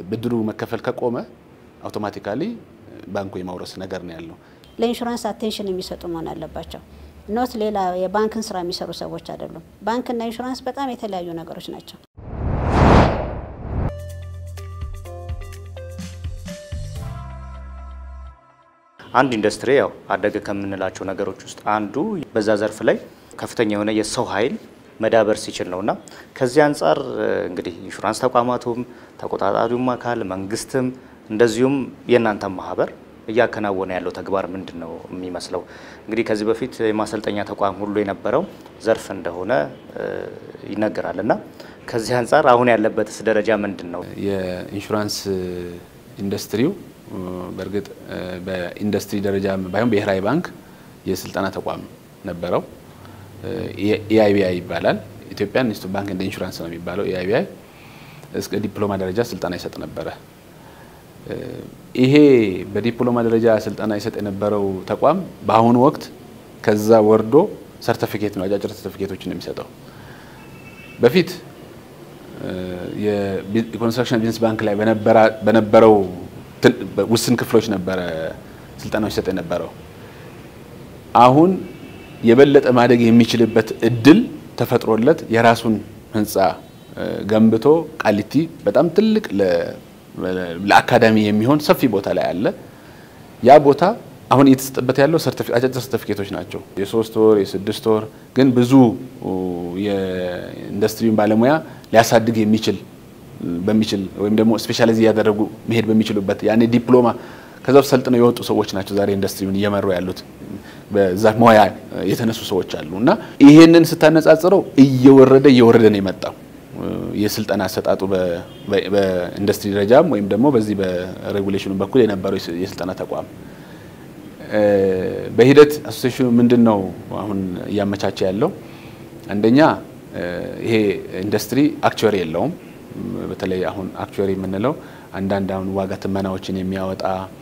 ብድሩ መከፈል ከቆመ አውቶማቲካሊ ባንኩ የማውረስ ነገር ነው ያለው። ለኢንሹራንስ አቴንሽን የሚሰጡ መሆን አለባቸው። ኖት ሌላ የባንክን ስራ የሚሰሩ ሰዎች አይደሉም። ባንክና ኢንሹራንስ በጣም የተለያዩ ነገሮች ናቸው። አንድ ኢንዱስትሪ ያው አደገ ከምንላቸው ነገሮች ውስጥ አንዱ በዛ ዘርፍ ላይ ከፍተኛ የሆነ የሰው ኃይል መዳበር ሲችል ነውና ከዚህ አንጻር እንግዲህ ኢንሹራንስ ተቋማቱም ተቆጣጣሪውም አካል መንግስትም እንደዚሁም የእናንተ ማህበር እያከናወነ ያለው ተግባር ምንድን ነው የሚመስለው? እንግዲህ ከዚህ በፊት የማሰልጠኛ ተቋም ሁሉ የነበረው ዘርፍ እንደሆነ ይነገራል እና ከዚህ አንጻር አሁን ያለበትስ ደረጃ ምንድን ነው? የኢንሹራንስ ኢንዱስትሪው በእርግጥ በኢንዱስትሪ ደረጃ ባይሆን ብሔራዊ ባንክ የስልጠና ተቋም ነበረው። ኤአይቢአይ ይባላል። ኢትዮጵያን ኢንስቲትዩት ባንክ እንደ ኢንሹራንስ ነው የሚባለው። ኤአይቢአይ እስከ ዲፕሎማ ደረጃ ስልጠና ይሰጥ ነበረ። ይሄ በዲፕሎማ ደረጃ ስልጠና ይሰጥ የነበረው ተቋም በአሁኑ ወቅት ከዛ ወርዶ ሰርተፊኬት ነው አጫጭር ሰርተፊኬቶችን ነው የሚሰጠው። በፊት የኮንስትራክሽን ቢዝነስ ባንክ ላይ በነበረው ውስን ክፍሎች ነበረ ስልጠናዎች ይሰጥ የነበረው። አሁን የበለጠ ማደግ የሚችልበት እድል ተፈጥሮለት የራሱን ህንፃ ገንብቶ ቃሊቲ በጣም ትልቅ ለአካዳሚ የሚሆን ሰፊ ቦታ ላይ አለ። ያ ቦታ አሁን እየተሰጠበት ያለው አጫጭር ሰርተፊኬቶች ናቸው። የሶስት ወር የስድስት ወር ግን ብዙ የኢንዱስትሪውን ባለሙያ ሊያሳድግ የሚችል በሚችል ወይም ደግሞ ስፔሻላይዝ እያደረጉ መሄድ በሚችሉበት ያኔ ዲፕሎማ ከዛ ውስጥ ሰልጥነው የወጡ ሰዎች ናቸው ዛሬ ኢንዱስትሪውን እየመሩ ያሉት። በዛ ሙያ የተነሱ ሰዎች አሉ እና ይሄንን ስታነጻጽረው እየወረደ እየወረደ ነው የመጣው የስልጠና አሰጣጡ በኢንዱስትሪ ደረጃም ወይም ደግሞ በዚህ በሬጉሌሽኑ በኩል የነበረው የስልጠና ተቋም በሂደት አሶሴሽኑ ምንድን ነው አሁን እያመቻቸ ያለው? አንደኛ ይሄ ኢንዱስትሪ አክቹዋሪ የለውም። በተለይ አሁን አክቹዋሪ የምንለው አንዳንድ አሁን ዋጋ ትመናዎችን የሚያወጣ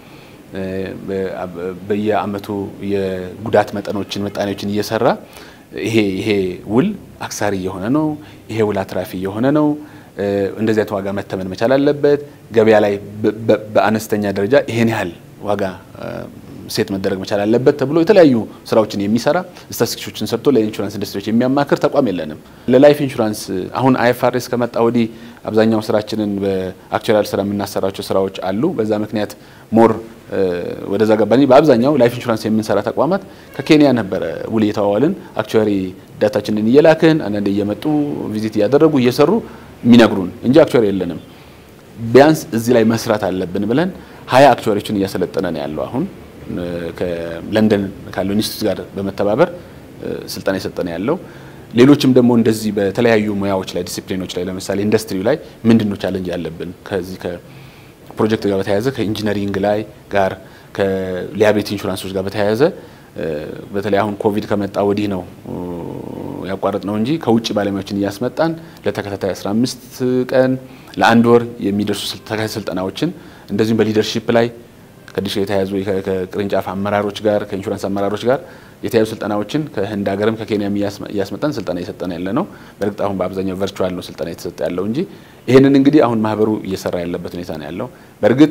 በየአመቱ የጉዳት መጠኖችን ምጣኔዎችን እየሰራ ይሄ ይሄ ውል አክሳሪ እየሆነ ነው፣ ይሄ ውል አትራፊ እየሆነ ነው፣ እንደዚህ አይነት ዋጋ መተመን መቻል አለበት፣ ገበያ ላይ በአነስተኛ ደረጃ ይሄን ያህል ዋጋ ሴት መደረግ መቻል አለበት ተብሎ የተለያዩ ስራዎችን የሚሰራ ስታቲስቲክሶችን ሰርቶ ለኢንሹራንስ ኢንዱስትሪዎች የሚያማክር ተቋም የለንም። ለላይፍ ኢንሹራንስ አሁን አይኤፍአርኤስ ከመጣ ወዲህ አብዛኛው ስራችንን በአክቹዋል ስራ የምናሰራቸው ስራዎች አሉ። በዛ ምክንያት ሞር ወደዛ ገባኒ። በአብዛኛው ላይፍ ኢንሹራንስ የምንሰራ ተቋማት ከኬንያ ነበረ ውል እየተዋዋልን አክቹዋሪ ዳታችንን እየላክን አንዳንድ እየመጡ ቪዚት እያደረጉ እየሰሩ የሚነግሩን እንጂ አክቹዋሪ የለንም። ቢያንስ እዚህ ላይ መስራት አለብን ብለን ሀያ አክቹዋሪዎችን እያሰለጠነ ነው ያለው አሁን ከለንደን ካለው ኢንስቲትዩት ጋር በመተባበር ስልጠና የሰጠነ ያለው። ሌሎችም ደግሞ እንደዚህ በተለያዩ ሙያዎች ላይ ዲሲፕሊኖች ላይ ለምሳሌ ኢንዱስትሪው ላይ ምንድን ነው ቻለንጅ ያለብን ከዚህ ከፕሮጀክት ጋር በተያያዘ ከኢንጂነሪንግ ላይ ጋር ከሊያቤት ኢንሹራንሶች ጋር በተያያዘ በተለይ አሁን ኮቪድ ከመጣ ወዲህ ነው ያቋረጥ ነው እንጂ ከውጭ ባለሙያዎችን እያስመጣን ለተከታታይ 15 ቀን ለአንድ ወር የሚደርሱ ተከታታይ ስልጠናዎችን እንደዚሁም በሊደርሺፕ ላይ ከዲሽ የተያዙ ከቅርንጫፍ አመራሮች ጋር ከኢንሹራንስ አመራሮች ጋር የተያዙ ስልጠናዎችን ከህንድ ሀገርም ከኬንያም እያስመጣን ስልጠና እየሰጠን ያለ ነው። በእርግጥ አሁን በአብዛኛው ቨርቹዋል ነው ስልጠና የተሰጠ ያለው እንጂ ይህንን እንግዲህ አሁን ማህበሩ እየሰራ ያለበት ሁኔታ ነው ያለው። በእርግጥ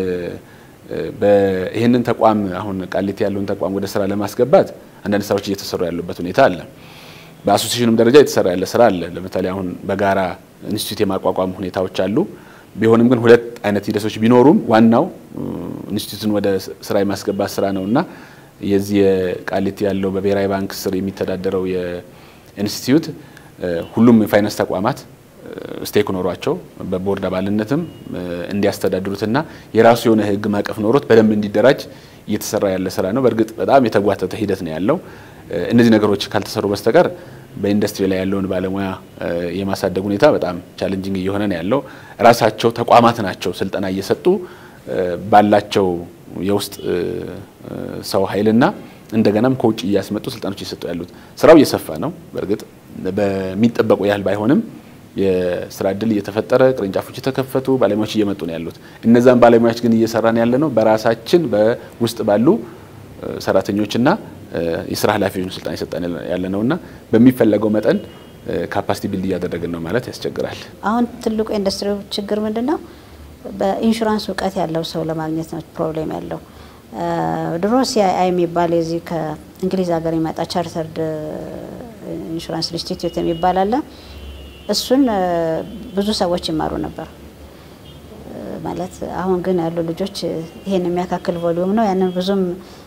ይህንን ተቋም አሁን ቃሊቲ ያለውን ተቋም ወደ ስራ ለማስገባት አንዳንድ ስራዎች እየተሰሩ ያሉበት ሁኔታ አለ። በአሶሲሽኑም ደረጃ የተሰራ ያለ ስራ አለ። ለምሳሌ አሁን በጋራ ኢንስቲትዩት የማቋቋም ሁኔታዎች አሉ። ቢሆንም ግን ሁለት አይነት ሂደቶች ቢኖሩም ዋናው ኢንስቲትዩትን ወደ ስራ የማስገባት ስራ ነው እና የዚህ የቃሊቲ ያለው በብሔራዊ ባንክ ስር የሚተዳደረው የኢንስቲትዩት ሁሉም የፋይናንስ ተቋማት ስቴክ ኖሯቸው በቦርድ አባልነትም እንዲያስተዳድሩትና የራሱ የሆነ ህግ ማዕቀፍ ኖሮት በደንብ እንዲደራጅ እየተሰራ ያለ ስራ ነው። በእርግጥ በጣም የተጓተተ ሂደት ነው ያለው። እነዚህ ነገሮች ካልተሰሩ በስተቀር በኢንዱስትሪ ላይ ያለውን ባለሙያ የማሳደግ ሁኔታ በጣም ቻሌንጂንግ እየሆነ ነው ያለው። ራሳቸው ተቋማት ናቸው ስልጠና እየሰጡ ባላቸው የውስጥ ሰው ኃይልና እንደገናም ከውጭ እያስመጡ ስልጠኖች እየሰጡ ያሉት። ስራው እየሰፋ ነው። በእርግጥ በሚጠበቁ ያህል ባይሆንም የስራ እድል እየተፈጠረ ቅርንጫፎች የተከፈቱ ባለሙያዎች እየመጡ ነው ያሉት። እነዛን ባለሙያዎች ግን እየሰራን ያለ ነው በራሳችን በውስጥ ባሉ ሰራተኞችና የስራ ኃላፊዎች ስልጠና እየሰጠን ያለ ነውና በሚፈለገው መጠን ካፓሲቲ ቢልድ እያደረግን ነው ማለት ያስቸግራል። አሁን ትልቁ ኢንዱስትሪው ችግር ምንድን ነው? በኢንሹራንስ እውቀት ያለው ሰው ለማግኘት ነው ፕሮብሌም ያለው። ድሮ ሲአይአይ የሚባል የዚህ ከእንግሊዝ ሀገር የመጣ ቻርተርድ ኢንሹራንስ ኢንስቲትዩት የሚባል አለ። እሱን ብዙ ሰዎች ይማሩ ነበር። ማለት አሁን ግን ያሉ ልጆች ይሄን የሚያካክል ቮሊዩም ነው ያንን ብዙም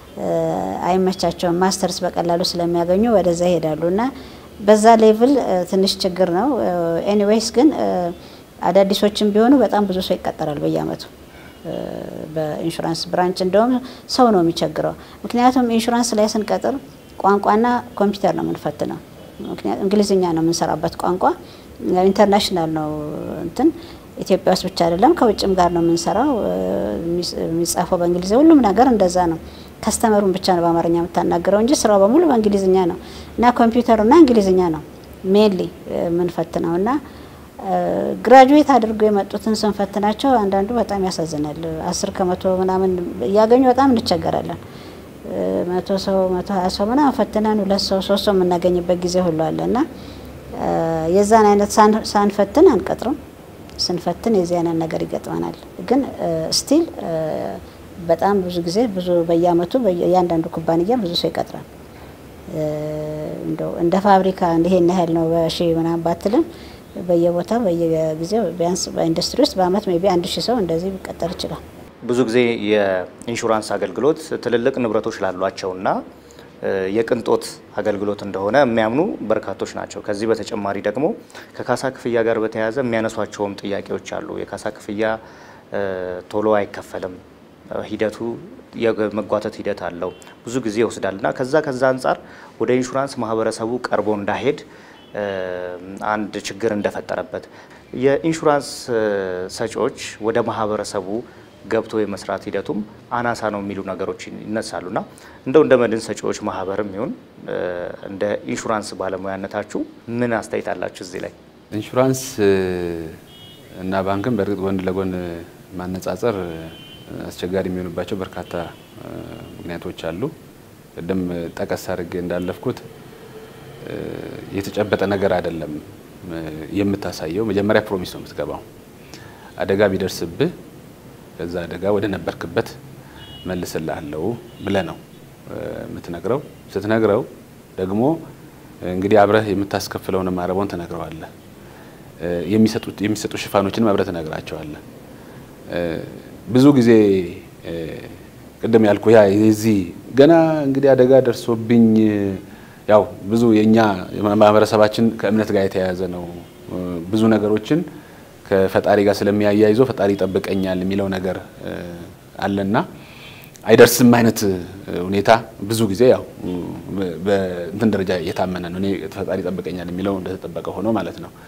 አይመቻቸውም። ማስተርስ በቀላሉ ስለሚያገኙ ወደዛ ይሄዳሉ እና በዛ ሌቭል ትንሽ ችግር ነው። ኤኒዌይስ ግን አዳዲሶችም ቢሆኑ በጣም ብዙ ሰው ይቀጠራል በየአመቱ በኢንሹራንስ ብራንች። እንደውም ሰው ነው የሚቸግረው። ምክንያቱም ኢንሹራንስ ላይ ስንቀጥር ቋንቋና ኮምፒውተር ነው የምንፈትነው። ምክንያቱም እንግሊዝኛ ነው የምንሰራበት ቋንቋ ኢንተርናሽናል ነው እንትን ኢትዮጵያ ውስጥ ብቻ አይደለም ከውጭም ጋር ነው የምንሰራው። የሚጻፈው በእንግሊዝ ሁሉም ነገር እንደዛ ነው። ከስተመሩን ብቻ ነው በአማርኛ የምታናገረው እንጂ ስራው በሙሉ በእንግሊዝኛ ነው እና ኮምፒውተሩና እንግሊዝኛ ነው ሜንሊ የምንፈትነው እና ግራጁዌት አድርገው የመጡትን ስንፈትናቸው አንዳንዱ በጣም ያሳዝናል። አስር ከመቶ ምናምን እያገኙ በጣም እንቸገራለን። መቶ ሰው መቶ ሀያ ሰው ምናምን ፈትነን ሁለት ሰው ሶስት ሰው የምናገኝበት ጊዜ ሁሉ አለ እና የዛን አይነት ሳንፈትን አንቀጥርም። ስንፈትን የዚህ አይነት ነገር ይገጥመናል። ግን ስቲል በጣም ብዙ ጊዜ ብዙ በየአመቱ እያንዳንዱ ኩባንያ ብዙ ሰው ይቀጥራል። እንደው እንደ ፋብሪካ ይሄን ያህል ነው በሺ ምናምን ባትልም በየቦታው በየጊዜው ቢያንስ በኢንዱስትሪ ውስጥ በአመት ሜይ ቢ አንድ ሺህ ሰው እንደዚህ ሊቀጠር ይችላል። ብዙ ጊዜ የኢንሹራንስ አገልግሎት ትልልቅ ንብረቶች ላሏቸውና የቅንጦት አገልግሎት እንደሆነ የሚያምኑ በርካቶች ናቸው። ከዚህ በተጨማሪ ደግሞ ከካሳ ክፍያ ጋር በተያያዘ የሚያነሷቸውም ጥያቄዎች አሉ። የካሳ ክፍያ ቶሎ አይከፈልም፣ ሂደቱ የመጓተት ሂደት አለው፣ ብዙ ጊዜ ይወስዳል እና ከዛ ከዛ አንጻር ወደ ኢንሹራንስ ማህበረሰቡ ቀርቦ እንዳይሄድ አንድ ችግር እንደፈጠረበት የኢንሹራንስ ሰጪዎች ወደ ማህበረሰቡ ገብቶ የመስራት ሂደቱም አናሳ ነው የሚሉ ነገሮች ይነሳሉና እንደው እንደ መድን ሰጪዎች ማህበርም ይሁን እንደ ኢንሹራንስ ባለሙያነታችሁ ምን አስተያየት አላችሁ እዚህ ላይ? ኢንሹራንስ እና ባንክን በእርግጥ ጎን ለጎን ማነጻጸር አስቸጋሪ የሚሆኑባቸው በርካታ ምክንያቶች አሉ። ቅድም ጠቀስ አድርጌ እንዳለፍኩት የተጨበጠ ነገር አይደለም የምታሳየው። መጀመሪያ ፕሮሚስ ነው የምትገባው። አደጋ ቢደርስብህ ከዛ አደጋ ወደ ነበርክበት መልስልሃለሁ ብለህ ነው የምትነግረው። ስትነግረው ደግሞ እንግዲህ አብረህ የምታስከፍለውን ማረቦን ትነግረዋለህ። የሚሰጡ ሽፋኖችንም አብረህ ትነግራቸዋለህ። ብዙ ብዙ ጊዜ ቅድም ያልኩ ያ የዚህ ገና እንግዲህ አደጋ ደርሶብኝ ያው ብዙ የኛ ማህበረሰባችን ከእምነት ጋር የተያያዘ ነው። ብዙ ነገሮችን ከፈጣሪ ጋር ስለሚያያይዘው ፈጣሪ ይጠብቀኛል የሚለው ነገር አለና አይደርስም አይነት ሁኔታ ብዙ ጊዜ ያው በእንትን ደረጃ የታመነ ነው። እኔ ፈጣሪ ይጠብቀኛል የሚለው እንደተጠበቀ ሆኖ ማለት ነው።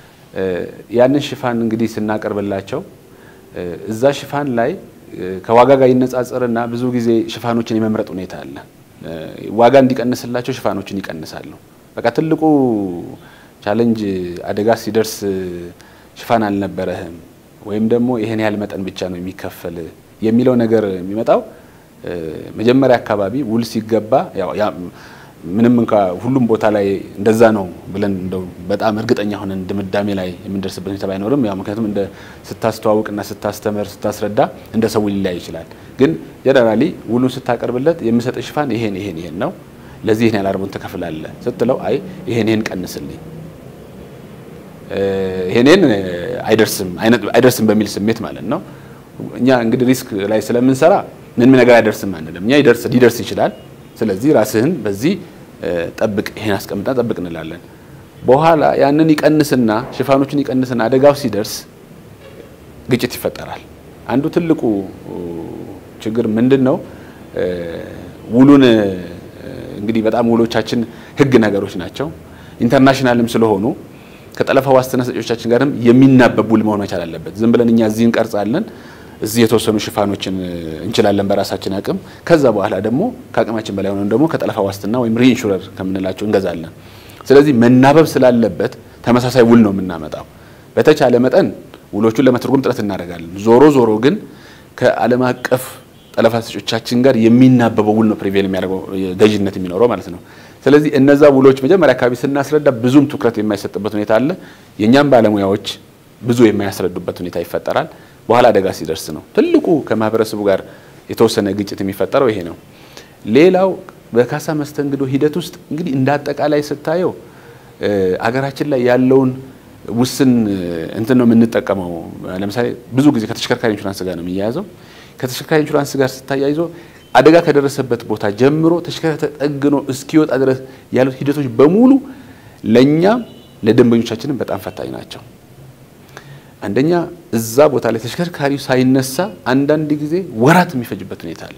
ያንን ሽፋን እንግዲህ ስናቀርብላቸው እዛ ሽፋን ላይ ከዋጋ ጋር ይነጻጸርና ብዙ ጊዜ ሽፋኖችን የመምረጥ ሁኔታ አለ። ዋጋ እንዲቀንስላቸው ሽፋኖችን ይቀንሳሉ። በቃ ትልቁ ቻሌንጅ አደጋ ሲደርስ ሽፋን አልነበረህም ወይም ደግሞ ይሄን ያህል መጠን ብቻ ነው የሚከፈል የሚለው ነገር የሚመጣው መጀመሪያ አካባቢ ውል ሲገባ ምንም እንኳ ሁሉም ቦታ ላይ እንደዛ ነው ብለን እንደው በጣም እርግጠኛ ሆነን ድምዳሜ ላይ የምንደርስበት ሁኔታ ባይኖርም ያው ምክንያቱም እንደ ስታስተዋውቅና ስታስተምር ስታስረዳ እንደ ሰው ሊለያይ ይችላል። ግን ጀነራሊ ውሉን ስታቀርብለት የምሰጥ ሽፋን ይሄን ይሄን ይሄን ነው ለዚህ ይሄን ያህል አርቦን ትከፍላለህ ስትለው አይ ይሄን ይሄን ቀንስልኝ ይሄንን አይደርስም አይደርስም በሚል ስሜት ማለት ነው። እኛ እንግዲህ ሪስክ ላይ ስለምንሰራ ምንም ነገር አይደርስም አንልም። እኛ ይደርስ ሊደርስ ይችላል። ስለዚህ ራስህን በዚህ ጠብቅ፣ ይሄን አስቀምጣ ጠብቅ እንላለን። በኋላ ያንን ይቀንስና ሽፋኖችን ይቀንስና አደጋው ሲደርስ ግጭት ይፈጠራል። አንዱ ትልቁ ችግር ምንድን ነው? ውሉን እንግዲህ በጣም ውሎቻችን ህግ ነገሮች ናቸው። ኢንተርናሽናልም ስለሆኑ ከጠለፋ ዋስትና ሰጪዎቻችን ጋርም የሚናበብ ውል መሆን መቻል አለበት። ዝም ብለን እኛ እዚህ እንቀርጻለን፣ እዚህ የተወሰኑ ሽፋኖችን እንችላለን በራሳችን አቅም። ከዛ በኋላ ደግሞ ከአቅማችን በላይ ሆነን ደግሞ ከጠለፋ ዋስትና ወይም ሪኢንሹረር ከምንላቸው እንገዛለን። ስለዚህ መናበብ ስላለበት ተመሳሳይ ውል ነው የምናመጣው። በተቻለ መጠን ውሎቹን ለመተርጎም ጥረት እናደርጋለን። ዞሮ ዞሮ ግን ከዓለም አቀፍ ጠለፋ ሰጪዎቻችን ጋር የሚናበበው ውል ነው ፕሪቬል የሚያደርገው ገዥነት የሚኖረው ማለት ነው። ስለዚህ እነዛ ውሎች መጀመሪያ አካባቢ ስናስረዳ ብዙም ትኩረት የማይሰጥበት ሁኔታ አለ። የእኛም ባለሙያዎች ብዙ የማያስረዱበት ሁኔታ ይፈጠራል። በኋላ አደጋ ሲደርስ ነው። ትልቁ ከማህበረሰቡ ጋር የተወሰነ ግጭት የሚፈጠረው ይሄ ነው። ሌላው በካሳ መስተንግዶ ሂደት ውስጥ እንግዲህ እንደ አጠቃላይ ስታየው አገራችን ላይ ያለውን ውስን እንትን ነው የምንጠቀመው። ለምሳሌ ብዙ ጊዜ ከተሽከርካሪ ኢንሹራንስ ጋር ነው የሚያያዘው። ከተሽከርካሪ ኢንሹራንስ ጋር ስታያይዞ አደጋ ከደረሰበት ቦታ ጀምሮ ተሽከርካሪ ተጠግኖ እስኪወጣ ድረስ ያሉት ሂደቶች በሙሉ ለእኛም ለደንበኞቻችንም በጣም ፈታኝ ናቸው። አንደኛ እዛ ቦታ ላይ ተሽከርካሪው ሳይነሳ አንዳንድ ጊዜ ወራት የሚፈጅበት ሁኔታ አለ።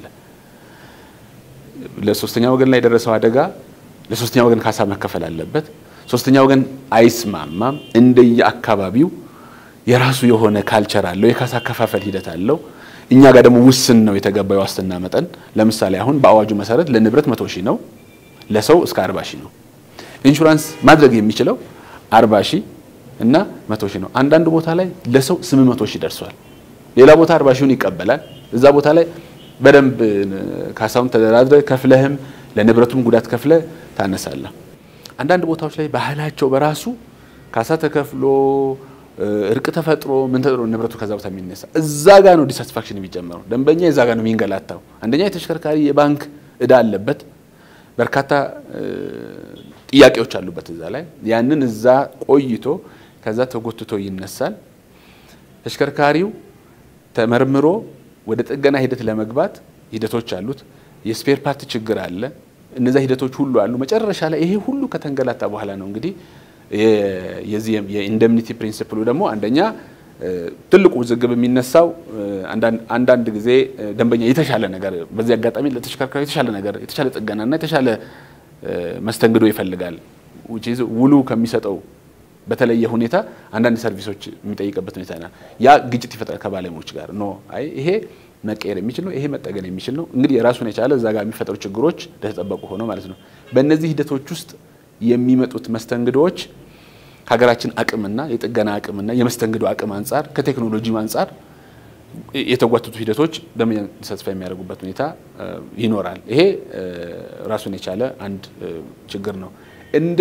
ለሶስተኛ ወገን ላይ የደረሰው አደጋ ለሶስተኛ ወገን ካሳ መከፈል አለበት። ሶስተኛ ወገን አይስማማም። እንደየ አካባቢው የራሱ የሆነ ካልቸር አለው፣ የካሳ አከፋፈል ሂደት አለው። እኛ ጋር ደግሞ ውስን ነው የተገባው ዋስትና መጠን። ለምሳሌ አሁን በአዋጁ መሰረት ለንብረት መቶ ሺህ ነው፣ ለሰው እስከ አርባ ሺህ ነው። ኢንሹራንስ ማድረግ የሚችለው አርባ ሺህ እና መቶ ሺህ ነው። አንዳንድ ቦታ ላይ ለሰው ስምንት መቶ ሺህ ደርሷል። ሌላ ቦታ አርባ ሺውን ይቀበላል። እዛ ቦታ ላይ በደንብ ካሳውን ተደራድረ ከፍለህም ለንብረቱም ጉዳት ከፍለ ታነሳለህ። አንዳንድ ቦታዎች ላይ ባህላቸው በራሱ ካሳ ተከፍሎ እርቅ ተፈጥሮ ምን ተጥሮ ንብረቱ ከዛ ቦታ የሚነሳ እዛ ጋ ነው ዲሳቲስፋክሽን የሚጨመረው። ደንበኛ የዛ ጋ ነው የሚንገላታው። አንደኛ የተሽከርካሪ የባንክ እዳ አለበት፣ በርካታ ጥያቄዎች አሉበት እዛ ላይ ያንን እዛ ቆይቶ ከዛ ተጎትቶ ይነሳል። ተሽከርካሪው ተመርምሮ ወደ ጥገና ሂደት ለመግባት ሂደቶች አሉት። የስፔር ፓርት ችግር አለ። እነዛ ሂደቶች ሁሉ አሉ። መጨረሻ ላይ ይሄ ሁሉ ከተንገላታ በኋላ ነው እንግዲህ የዚህ የኢንደምኒቲ ፕሪንሲፕሉ ደግሞ አንደኛ ትልቁ ውዝግብ የሚነሳው አንዳንድ ጊዜ ደንበኛ የተሻለ ነገር በዚህ አጋጣሚ ለተሽከርካሪ የተሻለ ነገር የተሻለ ጥገናና የተሻለ መስተንግዶ ይፈልጋል። ውሉ ከሚሰጠው በተለየ ሁኔታ አንዳንድ ሰርቪሶች የሚጠይቅበት ሁኔታ ና ያ ግጭት ይፈጥራል ከባለሙያዎች ጋር ኖ አይ ይሄ መቀየር የሚችል ነው፣ ይሄ መጠገን የሚችል ነው። እንግዲህ የራሱን የቻለ እዛ ጋር የሚፈጠሩ ችግሮች እንደተጠበቁ ሆነው ማለት ነው። በእነዚህ ሂደቶች ውስጥ የሚመጡት መስተንግዶዎች ከሀገራችን አቅምና የጥገና አቅምና የመስተንግዶ አቅም አንጻር ከቴክኖሎጂም አንጻር የተጓተቱ ሂደቶች ደንበኛ ተሳትፎ የሚያደርጉበት ሁኔታ ይኖራል። ይሄ ራሱን የቻለ አንድ ችግር ነው። እንደ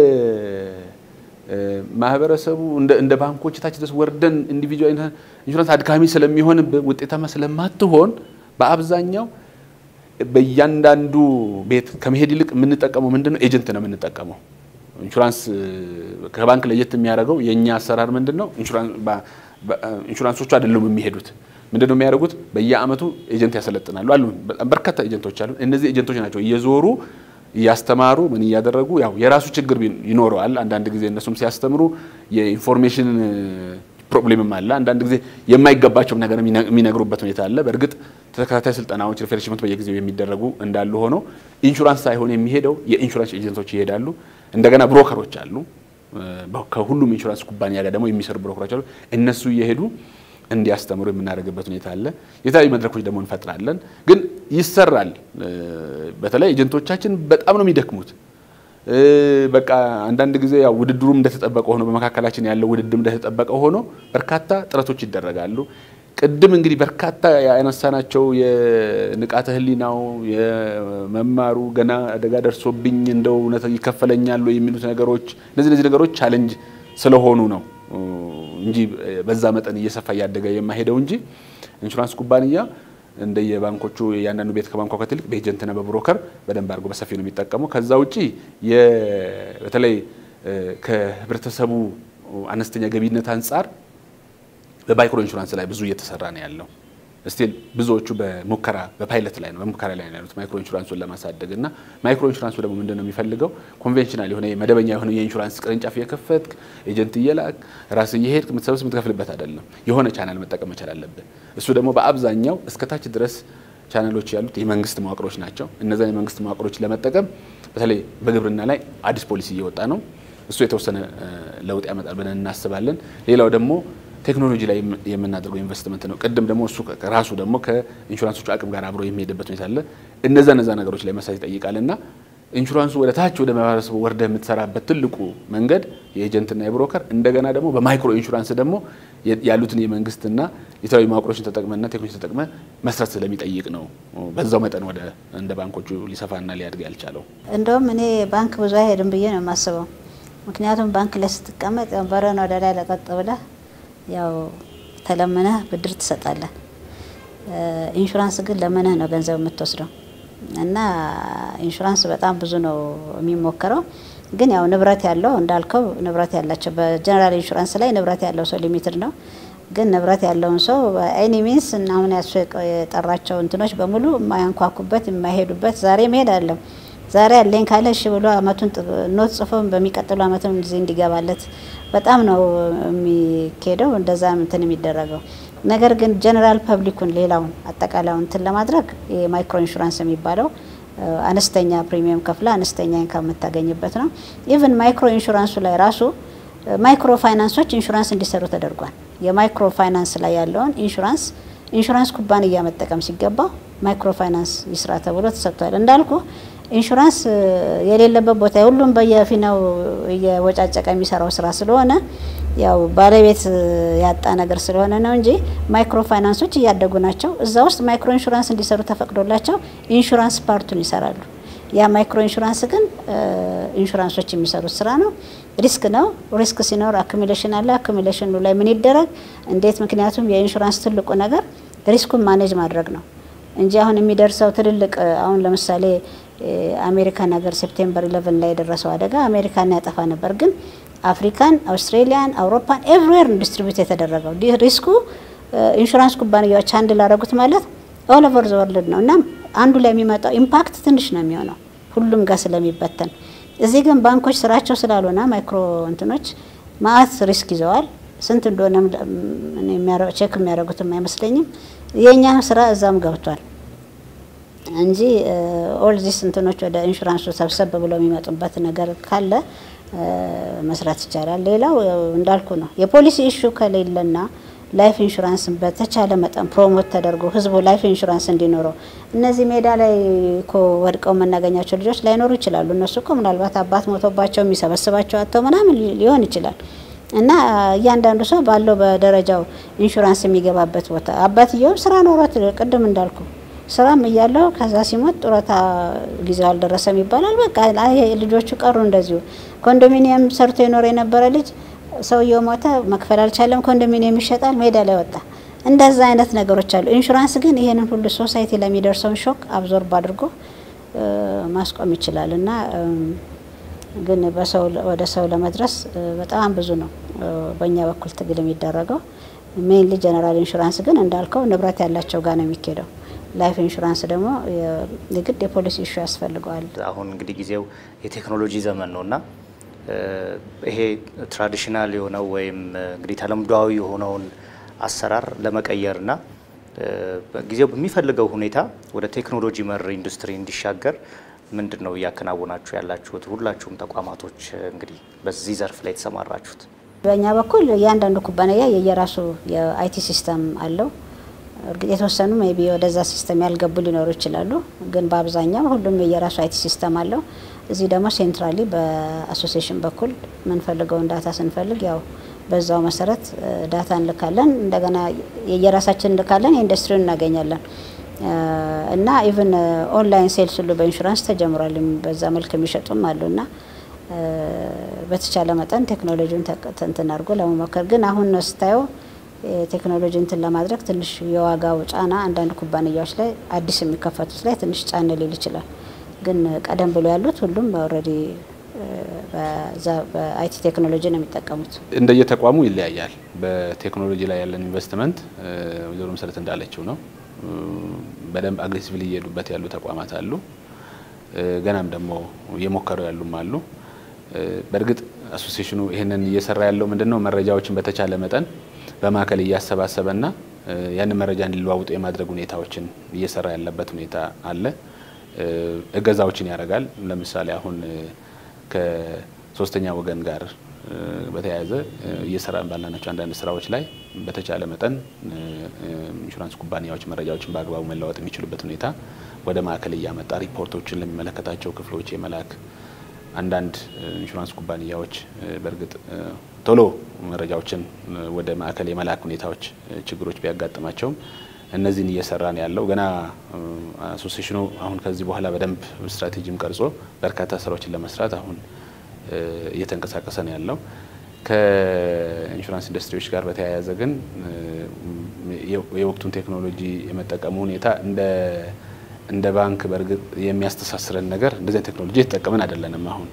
ማህበረሰቡ እንደ ባንኮች ታች ድረስ ወርደን ኢንዲቪጁዋል ኢንሹራንስ አድካሚ ስለሚሆን ውጤታማ ስለማትሆን በአብዛኛው በእያንዳንዱ ቤት ከመሄድ ይልቅ የምንጠቀመው ምንድን ነው? ኤጀንት ነው የምንጠቀመው። ኢንሹራንስ ከባንክ ለየት የሚያደርገው የእኛ አሰራር ምንድን ነው? ኢንሹራንሶቹ አይደሉም የሚሄዱት ምንድን ነው የሚያደርጉት? በየአመቱ ኤጀንት ያሰለጥናሉ አሉ። በጣም በርካታ ኤጀንቶች አሉ። እነዚህ ኤጀንቶች ናቸው እየዞሩ እያስተማሩ ምን እያደረጉ ያው የራሱ ችግር ይኖረዋል። አንዳንድ ጊዜ እነሱም ሲያስተምሩ የኢንፎርሜሽን ፕሮብሌምም አለ። አንዳንድ ጊዜ የማይገባቸውም ነገር የሚነግሩበት ሁኔታ አለ። በእርግጥ ተከታታይ ስልጠናዎች ሪፍሬሽመንት በየጊዜው የሚደረጉ እንዳሉ ሆኖ ኢንሹራንስ ሳይሆን የሚሄደው የኢንሹራንስ ኤጀንቶች ይሄዳሉ። እንደገና ብሮከሮች አሉ። ከሁሉም ኢንሹራንስ ኩባንያ ጋር ደግሞ የሚሰሩ ብሮከሮች አሉ። እነሱ እየሄዱ እንዲያስተምሩ የምናደርግበት ሁኔታ አለ። የተለያዩ መድረኮች ደግሞ እንፈጥራለን። ግን ይሰራል። በተለይ ኤጀንቶቻችን በጣም ነው የሚደክሙት። በቃ አንዳንድ ጊዜ ያው ውድድሩም እንደተጠበቀ ሆኖ በመካከላችን ያለው ውድድር እንደተጠበቀ ሆኖ በርካታ ጥረቶች ይደረጋሉ። ቅድም እንግዲህ በርካታ ያነሳናቸው የንቃተ ሕሊናው የመማሩ ገና አደጋ ደርሶብኝ እንደው እውነት ይከፈለኛል የሚሉት ነገሮች እነዚህ እነዚህ ነገሮች ቻሌንጅ ስለሆኑ ነው እንጂ በዛ መጠን እየሰፋ እያደገ የማሄደው እንጂ ኢንሹራንስ ኩባንያ እንደየባንኮቹ የአንዳንዱ ቤት ከባንኳ ከትልቅ በኤጀንትና በብሮከር በደንብ አድርጎ በሰፊ ነው የሚጠቀመው። ከዛ ውጪ በተለይ ከህብረተሰቡ አነስተኛ ገቢነት አንጻር በማይክሮ ኢንሹራንስ ላይ ብዙ እየተሰራ ነው ያለው። ስቲል ብዙዎቹ በሙከራ በፓይለት ላይ ነው በሙከራ ላይ ነው ያሉት ማይክሮ ኢንሹራንሱን ለማሳደግ እና ማይክሮ ኢንሹራንሱ ደግሞ ምንድን ነው የሚፈልገው ኮንቬንሽናል የሆነ መደበኛ የሆነ የኢንሹራንስ ቅርንጫፍ እየከፈትክ ኤጀንት እየላክ ራስ እየሄድክ የምትሰብስ የምትከፍልበት አይደለም። የሆነ ቻናል መጠቀም መቻል አለብህ። እሱ ደግሞ በአብዛኛው እስከታች ድረስ ቻናሎች ያሉት የመንግስት መዋቅሮች ናቸው። እነዛን የመንግስት መዋቅሮች ለመጠቀም በተለይ በግብርና ላይ አዲስ ፖሊሲ እየወጣ ነው። እሱ የተወሰነ ለውጥ ያመጣል ብለን እናስባለን። ሌላው ደግሞ ቴክኖሎጂ ላይ የምናደርገው ኢንቨስትመንት ነው። ቅድም ደግሞ እሱ ራሱ ደግሞ ከኢንሹራንሶቹ አቅም ጋር አብሮ የሚሄድበት ሁኔታ አለ። እነዛ እነዛ ነገሮች ላይ መስራት ይጠይቃል እና ኢንሹራንሱ ወደ ታች ወደ ማህበረሰቡ ወርደ የምትሰራበት ትልቁ መንገድ የኤጀንትና የብሮከር እንደገና ደግሞ በማይክሮ ኢንሹራንስ ደግሞ ያሉትን የመንግስትና የተለያዩ መዋቅሮችን ተጠቅመና ቴክኖሎጂ ተጠቅመ መስራት ስለሚጠይቅ ነው በዛው መጠን ወደ እንደ ባንኮቹ ሊሰፋና ሊያድግ ያልቻለው። እንደውም እኔ ባንክ ብዙ አይሄድም ብዬ ነው የማስበው። ምክንያቱም ባንክ ላይ ስትቀመጥ በረን ወደ ላይ ለቀጥ ብለህ ያው ተለምነህ ብድር ትሰጣለህ። ኢንሹራንስ ግን ለምነህ ነው ገንዘብ የምትወስደው እና ኢንሹራንስ በጣም ብዙ ነው የሚሞከረው። ግን ያው ንብረት ያለው እንዳልከው ንብረት ያላቸው በጀነራል ኢንሹራንስ ላይ ንብረት ያለው ሰው ሊሚትድ ነው። ግን ንብረት ያለውን ሰው በኤኒ ሚንስ እና አሁን ያሱ የጠራቸው እንትኖች በሙሉ የማያንኳኩበት የማይሄዱበት ዛሬ መሄድ አለም ዛሬ ያለኝ ካለ እሺ ብሎ አመቱን ኖት ጽፎ በሚቀጥሉ አመትም ጊዜ እንዲገባለት በጣም ነው የሚካሄደው። እንደዛ እንትን የሚደረገው ነገር ግን ጀነራል ፐብሊኩን ሌላውን አጠቃላዩን እንትን ለማድረግ የማይክሮ ኢንሹራንስ የሚባለው አነስተኛ ፕሪሚየም ከፍላ አነስተኛ ኢንካም የምታገኝበት ነው። ኢቭን ማይክሮ ኢንሹራንሱ ላይ ራሱ ማይክሮ ፋይናንሶች ኢንሹራንስ እንዲሰሩ ተደርጓል። የማይክሮ ፋይናንስ ላይ ያለውን ኢንሹራንስ ኢንሹራንስ ኩባንያ መጠቀም ሲገባው ማይክሮ ፋይናንስ ይስራ ተብሎ ተሰጥቷል። እንዳልኩ ኢንሹራንስ የሌለበት ቦታ ሁሉም በየፊናው እየወጫጨቀ የሚሰራው ስራ ስለሆነ ያው ባለቤት ያጣ ነገር ስለሆነ ነው እንጂ ማይክሮ ፋይናንሶች እያደጉ ናቸው። እዛ ውስጥ ማይክሮ ኢንሹራንስ እንዲሰሩ ተፈቅዶላቸው ኢንሹራንስ ፓርቱን ይሰራሉ። ያ ማይክሮ ኢንሹራንስ ግን ኢንሹራንሶች የሚሰሩት ስራ ነው። ሪስክ ነው። ሪስክ ሲኖር አኩሚሌሽን አለ። አኩሚሌሽኑ ላይ ምን ይደረግ እንዴት? ምክንያቱም የኢንሹራንስ ትልቁ ነገር ሪስኩን ማኔጅ ማድረግ ነው እንጂ አሁን የሚደርሰው ትልልቅ አሁን ለምሳሌ አሜሪካን ሀገር ሴፕቴምበር ኢለቨን ላይ የደረሰው አደጋ አሜሪካን ያጠፋ ነበር ግን አፍሪካን፣ አውስትሬሊያን፣ አውሮፓን ኤቭሪዌር ዲስትሪቢዩት የተደረገው ሪስኩ ኢንሹራንስ ኩባንያዎች አንድ ላደረጉት ማለት ኦል ኦቨር ዘ ወርልድ ነው እና አንዱ ላይ የሚመጣው ኢምፓክት ትንሽ ነው የሚሆነው ሁሉም ጋር ስለሚበተን። እዚህ ግን ባንኮች ስራቸው ስላልሆነ ማይክሮ እንትኖች ማአት ሪስክ ይዘዋል። ስንት እንደሆነ ቼክ የሚያደርጉትም አይመስለኝም። የእኛ ስራ እዛም ገብቷል እንጂ ኦል ዚስ እንትኖች ወደ ኢንሹራንሱ ሰብሰብ ብለው የሚመጡበት ነገር ካለ መስራት ይቻላል። ሌላው እንዳልኩ ነው የፖሊሲ ኢሹ ከሌለና ላይፍ ኢንሹራንስን በተቻለ መጠን ፕሮሞት ተደርጎ ህዝቡ ላይፍ ኢንሹራንስ እንዲኖረው እነዚህ ሜዳ ላይ እኮ ወድቀው የምናገኛቸው ልጆች ላይኖሩ ይችላሉ። እነሱ እኮ ምናልባት አባት ሞቶባቸው የሚሰበስባቸው አጥተው ምናምን ሊሆን ይችላል እና እያንዳንዱ ሰው ባለው በደረጃው ኢንሹራንስ የሚገባበት ቦታ አባትየውም ስራ ኖሮት ቅድም እንዳልኩ ስራም እያለው ከዛ ሲሞት ጡረታ ጊዜው አልደረሰም ይባላል። በቃ ልጆቹ ቀሩ እንደዚሁ። ኮንዶሚኒየም ሰርቶ የኖረ የነበረ ልጅ ሰውየው ሞተ፣ መክፈል አልቻለም፣ ኮንዶሚኒየም ይሸጣል፣ ሜዳ ላይ ወጣ። እንደዛ አይነት ነገሮች አሉ። ኢንሹራንስ ግን ይሄንን ሁሉ ሶሳይቲ ለሚደርሰውን ሾክ አብዞርብ አድርጎ ማስቆም ይችላል እና ግን በሰው ወደ ሰው ለመድረስ በጣም ብዙ ነው በእኛ በኩል ትግል የሚደረገው። ሜይንሊ ጀነራል ኢንሹራንስ ግን እንዳልከው ንብረት ያላቸው ጋር ነው የሚካሄደው። ላይፍ ኢንሹራንስ ደግሞ የግድ የፖሊሲ ኢሹ ያስፈልገዋል። አሁን እንግዲህ ጊዜው የቴክኖሎጂ ዘመን ነው እና ይሄ ትራዲሽናል የሆነው ወይም እንግዲህ ተለምዷዊ የሆነውን አሰራር ለመቀየርና ጊዜው በሚፈልገው ሁኔታ ወደ ቴክኖሎጂ መር ኢንዱስትሪ እንዲሻገር ምንድን ነው እያከናወናችሁ ያላችሁት? ሁላችሁም ተቋማቶች እንግዲህ በዚህ ዘርፍ ላይ የተሰማራችሁት። በእኛ በኩል እያንዳንዱ ኩባንያ የየራሱ የአይቲ ሲስተም አለው። እርግጥ የተወሰኑ ሜቢ ወደዛ ሲስተም ያልገቡ ሊኖሩ ይችላሉ። ግን በአብዛኛው ሁሉም የየራሱ አይቲ ሲስተም አለው። እዚህ ደግሞ ሴንትራሊ በአሶሲሽን በኩል የምንፈልገውን ዳታ ስንፈልግ ያው በዛው መሰረት ዳታ እንልካለን። እንደገና የየራሳችን እንልካለን፣ የኢንዱስትሪውን እናገኛለን እና ኢቭን ኦንላይን ሴልስ ሁሉ በኢንሹራንስ ተጀምሯል። በዛ መልክ የሚሸጡም አሉ እና በተቻለ መጠን ቴክኖሎጂውን እንትን አድርጎ ለመሞከር ግን አሁን ነው ስታየው ቴክኖሎጂ እንትን ለማድረግ ትንሽ የዋጋው ጫና አንዳንድ ኩባንያዎች ላይ አዲስ የሚከፈቱት ላይ ትንሽ ጫን ሊል ይችላል። ግን ቀደም ብሎ ያሉት ሁሉም ኦልሬዲ በአይቲ ቴክኖሎጂ ነው የሚጠቀሙት። እንደየተቋሙ ይለያያል። በቴክኖሎጂ ላይ ያለን ኢንቨስትመንት ወይዘሮ መሰረት እንዳለችው ነው። በደንብ አግሬሲቭሊ እየሄዱበት ያሉ ተቋማት አሉ። ገናም ደግሞ እየሞከሩ ያሉም አሉ። በእርግጥ አሶሲሽኑ ይህንን እየሰራ ያለው ምንድን ነው መረጃዎችን በተቻለ መጠን በማዕከል እያሰባሰበና ያንን መረጃ እንዲለዋውጡ የማድረግ ሁኔታዎችን እየሰራ ያለበት ሁኔታ አለ። እገዛዎችን ያደርጋል። ለምሳሌ አሁን ከሶስተኛ ወገን ጋር በተያያዘ እየሰራን ባላናቸው አንዳንድ ስራዎች ላይ በተቻለ መጠን ኢንሹራንስ ኩባንያዎች መረጃዎችን በአግባቡ መለዋወጥ የሚችሉበት ሁኔታ ወደ ማዕከል እያመጣ ሪፖርቶችን ለሚመለከታቸው ክፍሎች የመላክ አንዳንድ ኢንሹራንስ ኩባንያዎች በእርግጥ ቶሎ መረጃዎችን ወደ ማዕከል የመላክ ሁኔታዎች ችግሮች ቢያጋጥማቸውም እነዚህን እየሰራን ያለው ገና አሶሴሽኑ አሁን ከዚህ በኋላ በደንብ ስትራቴጂም ቀርጾ በርካታ ስራዎችን ለመስራት አሁን እየተንቀሳቀሰ ነው ያለው። ከኢንሹራንስ ኢንዱስትሪዎች ጋር በተያያዘ ግን የወቅቱን ቴክኖሎጂ የመጠቀሙ ሁኔታ እንደ እንደ ባንክ በእርግጥ የሚያስተሳስረን ነገር እንደዚህ ቴክኖሎጂ የተጠቀምን አይደለንም። አሁን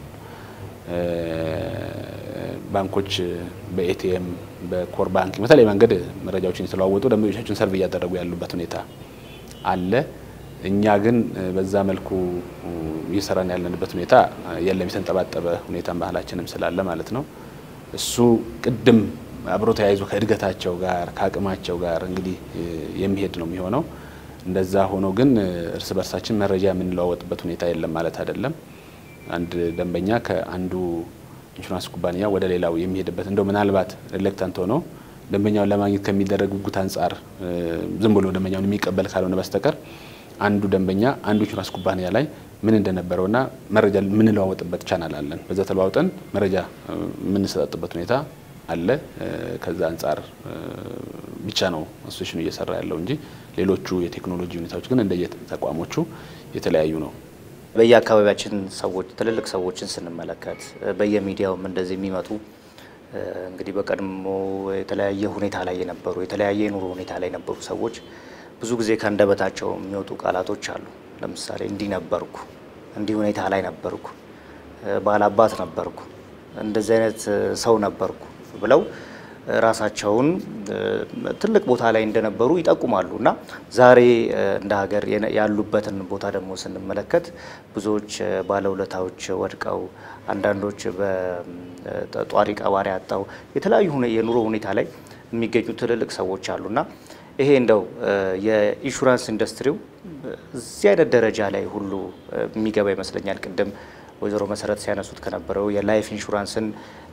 ባንኮች በኤቲኤም በኮር ባንክ በተለይ መንገድ መረጃዎችን የተለዋወጡ ደንበኞቻችን ሰርቭ እያደረጉ ያሉበት ሁኔታ አለ። እኛ ግን በዛ መልኩ እየሰራን ያለንበት ሁኔታ የለም። የተንጠባጠበ ሁኔታን ባህላችንም ስላለ ማለት ነው። እሱ ቅድም አብሮ ተያይዞ ከእድገታቸው ጋር ከአቅማቸው ጋር እንግዲህ የሚሄድ ነው የሚሆነው። እንደዛ ሆኖ ግን እርስ በርሳችን መረጃ የምንለዋወጥበት ሁኔታ የለም ማለት አይደለም። አንድ ደንበኛ ከአንዱ ኢንሹራንስ ኩባንያ ወደ ሌላው የሚሄድበት እንደው ምናልባት ሪሌክታንት ሆኖ ደንበኛውን ለማግኘት ከሚደረግ ጉጉት አንጻር ዝም ብሎ ደንበኛውን የሚቀበል ካልሆነ በስተቀር አንዱ ደንበኛ አንዱ ኢንሹራንስ ኩባንያ ላይ ምን እንደነበረውና መረጃ የምንለዋወጥበት ቻናል አለን። በዛ ተለዋውጠን መረጃ የምንሰጣጥበት ሁኔታ አለ። ከዛ አንጻር ብቻ ነው አሶሴሽኑ እየሰራ ያለው እንጂ ሌሎቹ የቴክኖሎጂ ሁኔታዎች ግን እንደየ ተቋሞቹ የተለያዩ ነው። በየአካባቢያችን ሰዎች ትልልቅ ሰዎችን ስንመለከት በየሚዲያውም እንደዚህ የሚመጡ እንግዲህ በቀድሞ የተለያየ ሁኔታ ላይ የነበሩ የተለያየ የኑሮ ሁኔታ ላይ የነበሩ ሰዎች ብዙ ጊዜ ከአንደበታቸው የሚወጡ ቃላቶች አሉ። ለምሳሌ እንዲህ ነበርኩ፣ እንዲህ ሁኔታ ላይ ነበርኩ፣ ባላባት ነበርኩ፣ እንደዚህ አይነት ሰው ነበርኩ ብለው ራሳቸውን ትልቅ ቦታ ላይ እንደነበሩ ይጠቁማሉ እና ዛሬ እንደ ሀገር ያሉበትን ቦታ ደግሞ ስንመለከት ብዙዎች ባለውለታዎች ወድቀው አንዳንዶች በጧሪ ቀባሪ አጣው የተለያዩ የኑሮ ሁኔታ ላይ የሚገኙ ትልልቅ ሰዎች አሉና ይሄ እንደው የኢንሹራንስ ኢንዱስትሪው እዚህ አይነት ደረጃ ላይ ሁሉ የሚገባ ይመስለኛል። ቅድም ወይዘሮ መሰረት ሲያነሱት ከነበረው የላይፍ ኢንሹራንስን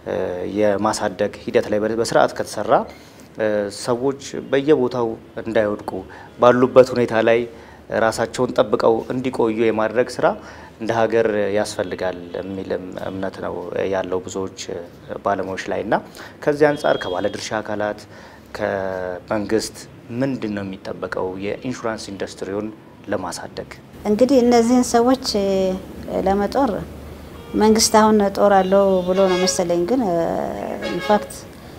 የማሳደግ ሂደት ላይ በስርዓት ከተሰራ ሰዎች በየቦታው እንዳይወድቁ ባሉበት ሁኔታ ላይ ራሳቸውን ጠብቀው እንዲቆዩ የማድረግ ስራ እንደ ሀገር ያስፈልጋል የሚልም እምነት ነው ያለው ብዙዎች ባለሙያዎች ላይ እና ከዚህ አንጻር ከባለድርሻ አካላት ከመንግስት ምንድን ነው የሚጠበቀው የኢንሹራንስ ኢንዱስትሪውን ለማሳደግ? እንግዲህ እነዚህን ሰዎች ለመጦር መንግስት አሁን ጦር አለው ብሎ ነው መሰለኝ። ግን ኢንፋክት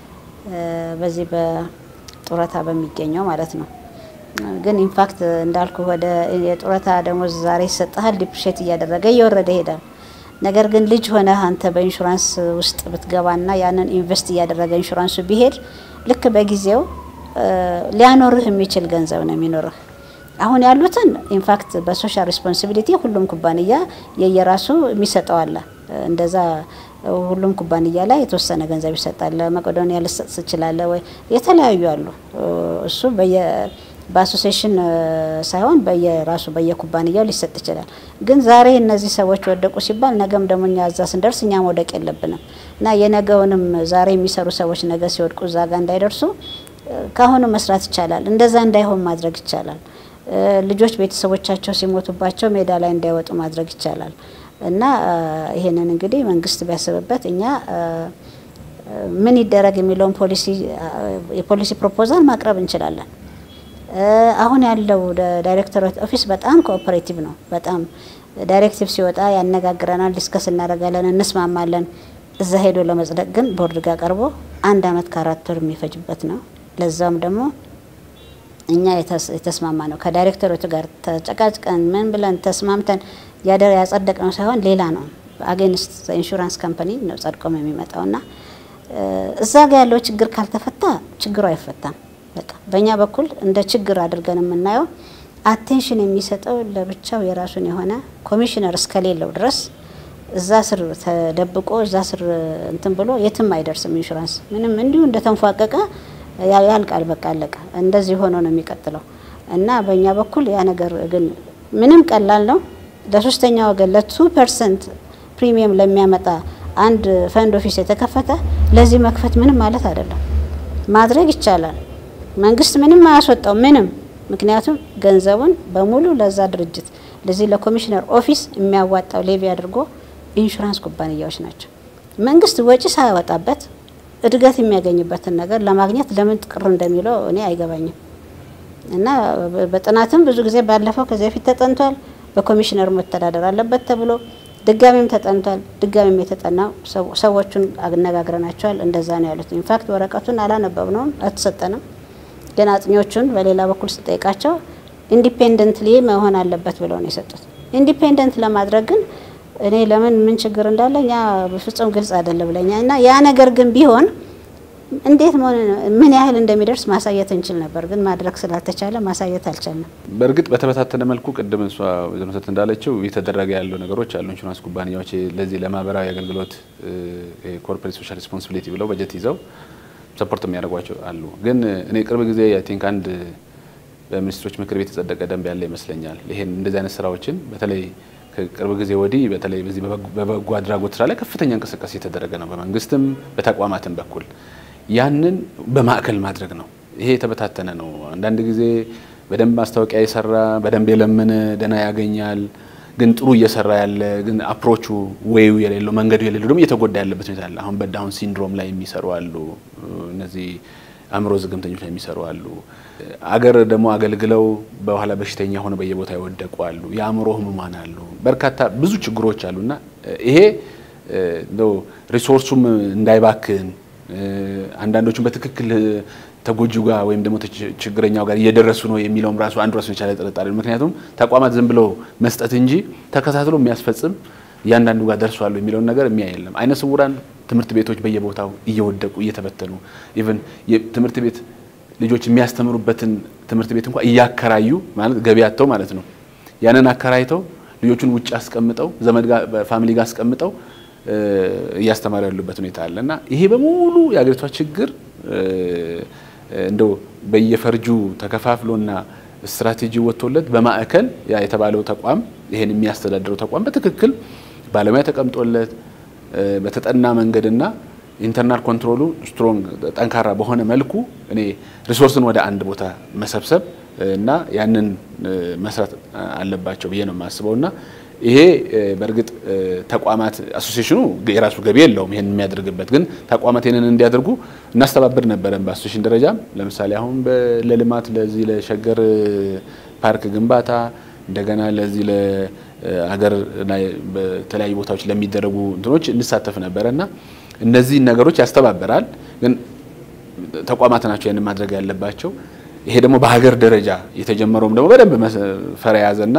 በዚህ በጡረታ በሚገኘው ማለት ነው። ግን ኢንፋክት እንዳልኩ ወደ የጡረታ ደሞዝ ዛሬ ይሰጥሃል፣ ዲፕሬት እያደረገ እየወረደ ይሄዳል። ነገር ግን ልጅ ሆነ አንተ በኢንሹራንስ ውስጥ ብትገባና ያንን ኢንቨስት እያደረገ ኢንሹራንሱ ቢሄድ ልክ በጊዜው ሊያኖርህ የሚችል ገንዘብ ነው የሚኖርህ። አሁን ያሉትን ኢንፋክት በሶሻል ሪስፖንሲቢሊቲ ሁሉም ኩባንያ የየራሱ የሚሰጠው አለ። እንደዛ ሁሉም ኩባንያ ላይ የተወሰነ ገንዘብ ይሰጣል። ለመቄዶንያ ልሰጥ ትችላለህ ወይ የተለያዩ አሉ። እሱ በየ በአሶሴሽን ሳይሆን በየራሱ በየኩባንያው ሊሰጥ ይችላል። ግን ዛሬ እነዚህ ሰዎች ወደቁ ሲባል ነገም ደግሞ እኛ እዛ ስንደርስ እኛ መውደቅ የለብንም እና የነገውንም ዛሬ የሚሰሩ ሰዎች ነገ ሲወድቁ እዛ ጋር እንዳይደርሱ ካሁኑ መስራት ይቻላል። እንደዛ እንዳይሆን ማድረግ ይቻላል። ልጆች ቤተሰቦቻቸው ሲሞቱባቸው ሜዳ ላይ እንዳይወጡ ማድረግ ይቻላል እና ይሄንን እንግዲህ መንግስት ቢያስብበት እኛ ምን ይደረግ የሚለውን ፖሊሲ የፖሊሲ ፕሮፖዛል ማቅረብ እንችላለን። አሁን ያለው ዳይሬክተሮች ኦፊስ በጣም ኮኦፐሬቲቭ ነው። በጣም ዳይሬክቲቭ ሲወጣ ያነጋግረናል፣ ዲስከስ እናደርጋለን፣ እንስማማለን። እዛ ሄዶ ለመጽደቅ ግን ቦርድ ጋር ቀርቦ አንድ አመት ከአራት ወር የሚፈጅበት ነው። ለዛም ደግሞ እኛ የተስማማ ነው ከዳይሬክተሮቹ ጋር ተጨቃጭቀን ምን ብለን ተስማምተን ያደር ያጸደቅ ነው ሳይሆን ሌላ ነው። አጌንስት ኢንሹራንስ ካምፓኒ ነው ጸድቆም የሚመጣው እና እዛ ጋር ያለው ችግር ካልተፈታ ችግሩ አይፈታም። በቃ በእኛ በኩል እንደ ችግር አድርገን የምናየው አቴንሽን የሚሰጠው ለብቻው የራሱን የሆነ ኮሚሽነር እስከሌለው ድረስ እዛ ስር ተደብቆ እዛ ስር እንትን ብሎ የትም አይደርስም። ኢንሹራንስ ምንም እንዲሁ እንደተንፏቀቀ ያልቃል። በቃ አለቀ። እንደዚህ ሆኖ ነው የሚቀጥለው እና በእኛ በኩል ያ ነገር ግን ምንም ቀላል ነው። ለሶስተኛ ወገን ለቱ ፐርሰንት ፕሪሚየም ለሚያመጣ አንድ ፈንድ ኦፊስ የተከፈተ ለዚህ መክፈት ምንም ማለት አይደለም። ማድረግ ይቻላል። መንግስት ምንም አያስወጣው ምንም። ምክንያቱም ገንዘቡን በሙሉ ለዛ ድርጅት ለዚህ ለኮሚሽነር ኦፊስ የሚያዋጣው ሌቪ አድርጎ ኢንሹራንስ ኩባንያዎች ናቸው። መንግስት ወጪ ሳያወጣበት እድገት የሚያገኝበትን ነገር ለማግኘት ለምን ቅር እንደሚለው እኔ አይገባኝም። እና በጥናትም ብዙ ጊዜ ባለፈው ከዚህ በፊት ተጠንቷል። በኮሚሽነሩ መተዳደር አለበት ተብሎ ድጋሚም ተጠንቷል። ድጋሚም የተጠናው ሰዎቹን አነጋግረናቸዋል። እንደዛ ነው ያሉት። ኢንፋክት ወረቀቱን አላነበብነውም፣ አልተሰጠንም። ግን አጥኚዎቹን በሌላ በኩል ስጠይቃቸው ኢንዲፔንደንትሊ መሆን አለበት ብለው ነው የሰጡት። ኢንዲፔንደንት ለማድረግ ግን እኔ ለምን ምን ችግር እንዳለ እኛ በፍጹም ግልጽ አይደለም ብለኛ እና ያ ነገር ግን ቢሆን እንዴት ምን ያህል እንደሚደርስ ማሳየት እንችል ነበር። ግን ማድረግ ስላልተቻለ ማሳየት አልቻልንም። በእርግጥ በተበታተነ መልኩ ቅድም እሷ ዘመሰት እንዳለችው እየተደረገ ያሉ ነገሮች አሉ። ኢንሹራንስ ኩባንያዎች ለዚህ ለማህበራዊ አገልግሎት ኮርፖሬት ሶሻል ሪስፖንሲቢሊቲ ብለው በጀት ይዘው ሰፖርት የሚያደርጓቸው አሉ። ግን እኔ ቅርብ ጊዜ አይ ቲንክ አንድ በሚኒስትሮች ምክር ቤት የጸደቀ ደንብ ያለ ይመስለኛል። ይሄን እንደዚህ አይነት ስራዎችን በተለይ ከቅርብ ጊዜ ወዲህ በተለይ በዚህ በበጎ አድራጎት ስራ ላይ ከፍተኛ እንቅስቃሴ የተደረገ ነው፣ በመንግስትም በተቋማትም በኩል ያንን በማዕከል ማድረግ ነው። ይሄ የተበታተነ ነው። አንዳንድ ጊዜ በደንብ ማስታወቂያ የሰራ በደንብ የለመነ ደህና ያገኛል። ግን ጥሩ እየሰራ ያለ ግን አፕሮቹ ወይው የሌለው መንገዱ የሌለው ደግሞ እየተጎዳ ያለበት ሁኔታ አለ። አሁን በዳውን ሲንድሮም ላይ የሚሰሩ አሉ። እነዚህ አእምሮ ዝግምተኞች ላይ የሚሰሩ አሉ። አገር ደግሞ አገልግለው በኋላ በሽተኛ ሆነው በየቦታ የወደቁ አሉ። የአእምሮ ህሙማን አሉ። በርካታ ብዙ ችግሮች አሉና ይሄ እንደው ሪሶርሱም እንዳይባክን አንዳንዶቹም በትክክል ተጎጂው ጋር ወይም ደግሞ ችግረኛው ጋር እየደረሱ ነው የሚለውም ራሱ አንዱ ራሱን የቻለ ጥርጣሬ ነው። ምክንያቱም ተቋማት ዝም ብለው መስጠት እንጂ ተከታትሎ የሚያስፈጽም እያንዳንዱ ጋር ደርሷል የሚለውን ነገር የሚያይ የለም። አይነ ስውራን ትምህርት ቤቶች በየቦታው እየወደቁ እየተበተኑ ኢቨን ትምህርት ቤት ልጆች የሚያስተምሩበትን ትምህርት ቤት እንኳን እያከራዩ ማለት ገቢ አጥተው ማለት ነው። ያንን አከራይተው ልጆቹን ውጭ አስቀምጠው ዘመድ ጋር ፋሚሊ ጋር አስቀምጠው እያስተማሩ ያሉበት ሁኔታ አለ እና ይሄ በሙሉ የአገሪቷ ችግር እንደው በየፈርጁ ተከፋፍሎና ስትራቴጂ ወጥቶለት በማዕከል ያ የተባለው ተቋም ይሄን የሚያስተዳድረው ተቋም በትክክል ባለሙያ ተቀምጦለት በተጠና መንገድና ኢንተርናል ኮንትሮሉ ስትሮንግ ጠንካራ በሆነ መልኩ እኔ ሪሶርስን ወደ አንድ ቦታ መሰብሰብ እና ያንን መስራት አለባቸው ብዬ ነው የማስበው እና ይሄ በእርግጥ ተቋማት አሶሲሽኑ የራሱ ገቢ የለውም ይሄን የሚያደርግበት ግን ተቋማት ይህንን እንዲያደርጉ እናስተባብር ነበረን በአሶሲሽን ደረጃ ለምሳሌ አሁን ለልማት ለዚህ ለሸገር ፓርክ ግንባታ እንደገና ለዚህ ለሀገር በተለያዩ ቦታዎች ለሚደረጉ እንትኖች እንሳተፍ ነበረ እና እነዚህን ነገሮች ያስተባበራል ግን ተቋማት ናቸው ያንን ማድረግ ያለባቸው ይሄ ደግሞ በሀገር ደረጃ የተጀመረውም ደግሞ በደንብ ፈር የያዘና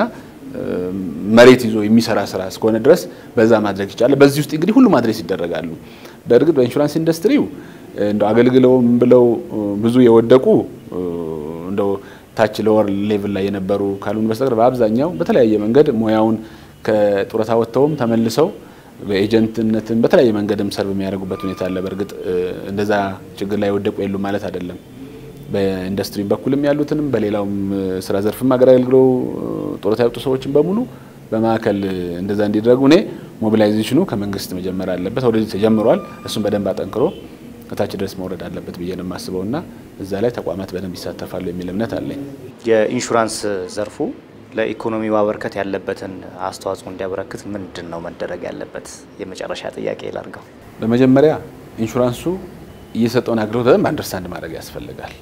መሬት ይዞ የሚሰራ ስራ እስከሆነ ድረስ በዛ ማድረግ ይቻላል። በዚህ ውስጥ እንግዲህ ሁሉም አድሬስ ይደረጋሉ። በእርግጥ በኢንሹራንስ ኢንዱስትሪው እንደው አገልግለውም ብለው ብዙ የወደቁ እንደው ታች ለወር ሌቭል ላይ የነበሩ ካሉን በስተቀር በአብዛኛው በተለያየ መንገድ ሙያውን ከጡረታ ወጥተውም ተመልሰው በኤጀንትነትም በተለያየ መንገድም ሰርቭ የሚያደርጉበት ሁኔታ አለ። በእርግጥ እንደዛ ችግር ላይ የወደቁ የሉ ማለት አይደለም። በኢንዱስትሪ በኩልም ያሉትንም በሌላውም ስራ ዘርፍም አገልግለው ጡረታ ያወጡ ሰዎችን በሙሉ በማዕከል እንደዛ እንዲደረጉ እኔ ሞቢላይዜሽኑ ከመንግስት መጀመር አለበት። ወደዚህ ተጀምሯል። እሱም በደንብ አጠንክሮ ከታች ድረስ መውረድ አለበት ብዬ ነው የማስበው እና እዛ ላይ ተቋማት በደንብ ይሳተፋሉ የሚል እምነት አለኝ። የኢንሹራንስ ዘርፉ ለኢኮኖሚ ማበርከት ያለበትን አስተዋጽኦ እንዲያበረክት ምንድን ነው መደረግ ያለበት? የመጨረሻ ጥያቄ ላርገው። በመጀመሪያ ኢንሹራንሱ እየሰጠውን አገልግሎት በደንብ አንደርስታንድ ማድረግ ያስፈልጋል።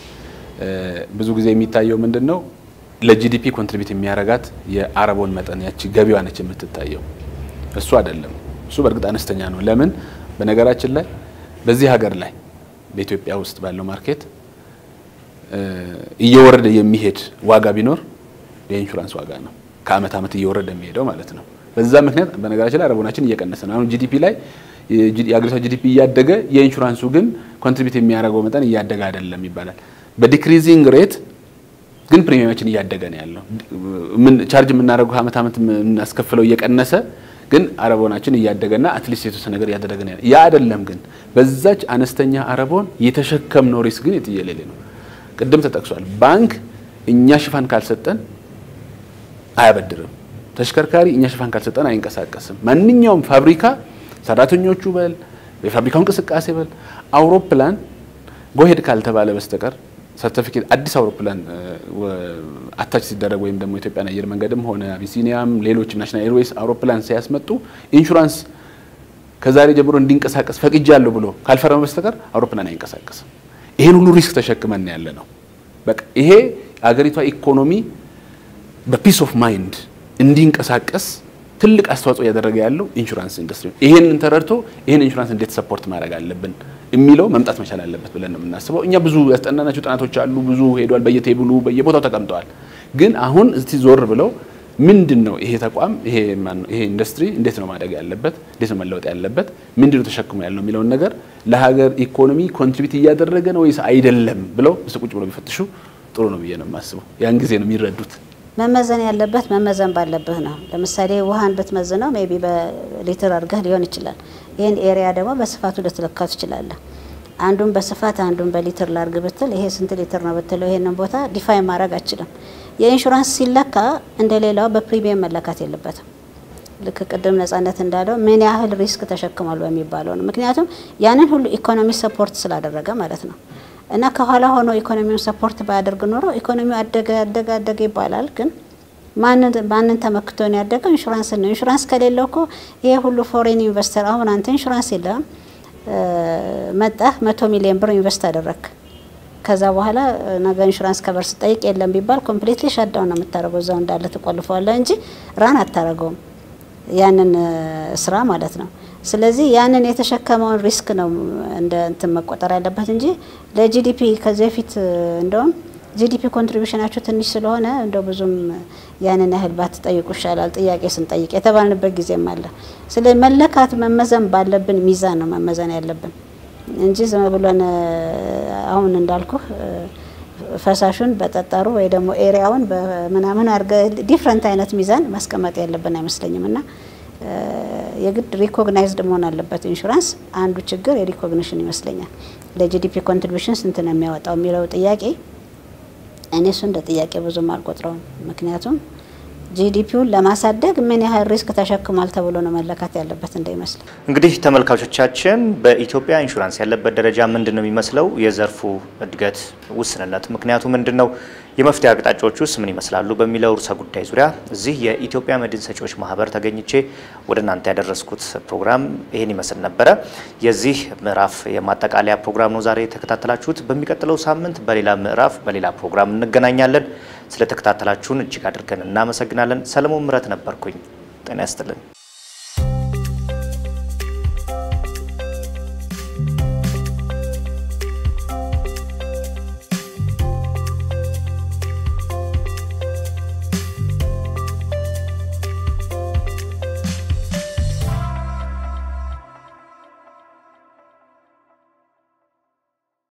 ብዙ ጊዜ የሚታየው ምንድን ነው ለጂዲፒ ኮንትሪቢዩት የሚያረጋት የአረቦን መጠን ያቺ ገቢዋ ነች የምትታየው። እሱ አይደለም። እሱ በእርግጥ አነስተኛ ነው። ለምን በነገራችን ላይ በዚህ ሀገር ላይ በኢትዮጵያ ውስጥ ባለው ማርኬት እየወረደ የሚሄድ ዋጋ ቢኖር የኢንሹራንስ ዋጋ ነው። ከአመት አመት እየወረደ የሚሄደው ማለት ነው። በዛ ምክንያት በነገራችን ላይ አረቦናችን እየቀነሰ ነው። አሁን ጂዲፒ ላይ የአገሪቷ ጂዲፒ እያደገ የኢንሹራንሱ ግን ኮንትሪቢዩት የሚያደርገው መጠን እያደገ አይደለም ይባላል። በዲክሪዚንግ ሬት ግን ፕሪሚየማችን እያደገ ነው ያለው። ምን ቻርጅ የምናደርገው ከአመት አመት የምናስከፍለው እየቀነሰ ግን አረቦናችን እያደገና አትሊስት የተወሰነ ነገር እያደረገ ነው ያለው። ያ አይደለም ግን በዛች አነስተኛ አረቦን የተሸከምነው ሪስክ ግን የትየሌሌ ነው። ቅድም ተጠቅሷል። ባንክ እኛ ሽፋን ካልሰጠን አያበድርም። ተሽከርካሪ እኛ ሽፋን ካልሰጠን አይንቀሳቀስም። ማንኛውም ፋብሪካ ሰራተኞቹ በል የፋብሪካው እንቅስቃሴ በል አውሮፕላን ጎሄድ ካልተባለ በስተቀር ሰርቲፊኬት አዲስ አውሮፕላን አታች ሲደረግ ወይም ደግሞ ኢትዮጵያን አየር መንገድም ሆነ አቢሲኒያም ሌሎችም ናሽናል ኤርዌይስ አውሮፕላን ሲያስመጡ ኢንሹራንስ ከዛሬ ጀምሮ እንዲንቀሳቀስ ፈቅጃለሁ ብሎ ካልፈረመ በስተቀር አውሮፕላን አይንቀሳቀስም። ይሄን ሁሉ ሪስክ ተሸክመን ያለ ነው። በቃ ይሄ አገሪቷ ኢኮኖሚ በፒስ ኦፍ ማይንድ እንዲንቀሳቀስ ትልቅ አስተዋጽኦ እያደረገ ያለው ኢንሹራንስ ኢንዱስትሪ ነው። ይሄንን ተረድቶ ይሄን ኢንሹራንስ እንዴት ሰፖርት ማድረግ አለብን የሚለው መምጣት መቻል አለበት ብለን ነው የምናስበው። እኛ ብዙ ያስጠናናቸው ጥናቶች አሉ፣ ብዙ ሄዷል፣ በየቴብሉ በየቦታው ተቀምጠዋል። ግን አሁን እስቲ ዞር ብለው ምንድን ነው ይሄ ተቋም ይሄ ይሄ ኢንዱስትሪ እንዴት ነው ማደግ ያለበት፣ እንዴት ነው መለወጥ ያለበት፣ ምንድን ነው ተሸክሞ ያለው የሚለውን ነገር ለሀገር ኢኮኖሚ ኮንትሪቢዩት እያደረገ ነው ወይስ አይደለም ብለው ቁጭ ብለው ቢፈትሹ ጥሩ ነው ብዬ ነው የማስበው። ያን ጊዜ ነው የሚረዱት። መመዘን ያለበት መመዘን ባለብህ ነው። ለምሳሌ ውሃን ብትመዝነው ሜቢ በሊትር አድርገህ ሊሆን ይችላል። ይህን ኤሪያ ደግሞ በስፋቱ ልትለካው ትችላለህ። አንዱን በስፋት አንዱን በሊትር ላርግ ብትል ይሄ ስንት ሊትር ነው ብትለው ይሄንን ቦታ ዲፋይን ማድረግ አችልም። የኢንሹራንስ ሲለካ እንደ ሌላው በፕሪሚየም መለካት የለበትም። ልክ ቅድም ነጻነት እንዳለው ምን ያህል ሪስክ ተሸክሟል በሚባለው ነው። ምክንያቱም ያንን ሁሉ ኢኮኖሚ ሰፖርት ስላደረገ ማለት ነው። እና ከኋላ ሆኖ ኢኮኖሚውን ሰፖርት ባያደርግ ኖሮ ኢኮኖሚው አደገ አደገ አደገ ይባላል። ግን ማንን ማንን ተመክቶ ነው ያደገው? ኢንሹራንስ ነው። ኢንሹራንስ ከሌለው እኮ ይሄ ሁሉ ፎሬን ኢንቨስተር አሁን አንተ ኢንሹራንስ የለም መጣህ መቶ ሚሊዮን ብር ኢንቨስት አደረግክ። ከዛ በኋላ ነገ ኢንሹራንስ ከበር ስጠይቅ የለም ቢባል ኮምፕሊትሊ ሻዳውን ነው የምታደርገው። እዛው እንዳለ ትቆልፈዋለህ እንጂ ራን አታደርገውም ያንን ስራ ማለት ነው። ስለዚህ ያንን የተሸከመውን ሪስክ ነው እንደ እንትን መቆጠር ያለበት እንጂ ለጂዲፒ ከዚህ በፊት እንደውም ጂዲፒ ኮንትሪቢሽናችሁ ትንሽ ስለሆነ እንደው ብዙም ያንን ያህል ባትጠይቁ ይሻላል ጥያቄ ስንጠይቅ የተባልንበት ጊዜም አለ። ስለ መለካት መመዘን ባለብን ሚዛን ነው መመዘን ያለብን እንጂ ዝም ብሎን አሁን እንዳልኩህ ፈሳሹን በጠጠሩ ወይ ደግሞ ኤሪያውን በምናምን አድርገ ዲፍረንት አይነት ሚዛን ማስቀመጥ ያለብን አይመስለኝም እና የግድ ሪኮግናይዝድ መሆን አለበት። ኢንሹራንስ አንዱ ችግር የሪኮግኒሽን ይመስለኛል። ለጂዲፒ ኮንትሪቢሽን ስንት ነው የሚያወጣው የሚለው ጥያቄ እኔ እሱ እንደ ጥያቄ ብዙም አልቆጥረውም። ምክንያቱም ጂዲፒውን ለማሳደግ ምን ያህል ሪስክ ተሸክሟል ተብሎ ነው መለካት ያለበት እንዳይመስል። እንግዲህ ተመልካቾቻችን በኢትዮጵያ ኢንሹራንስ ያለበት ደረጃ ምንድን ነው የሚመስለው? የዘርፉ እድገት ውስንነት ምክንያቱ ምንድን ነው? የመፍትሄ አቅጣጫዎች ውስጥ ምን ይመስላሉ? በሚለው ርዕሰ ጉዳይ ዙሪያ እዚህ የኢትዮጵያ መድን ሰጪዎች ማህበር ተገኝቼ ወደ እናንተ ያደረስኩት ፕሮግራም ይህን ይመስል ነበረ። የዚህ ምዕራፍ የማጠቃለያ ፕሮግራም ነው ዛሬ የተከታተላችሁት። በሚቀጥለው ሳምንት በሌላ ምዕራፍ በሌላ ፕሮግራም እንገናኛለን። ስለተከታተላችሁን እጅግ አድርገን እናመሰግናለን። ሰለሞን ምረት ነበርኩኝ። ጤና ያስጥልን።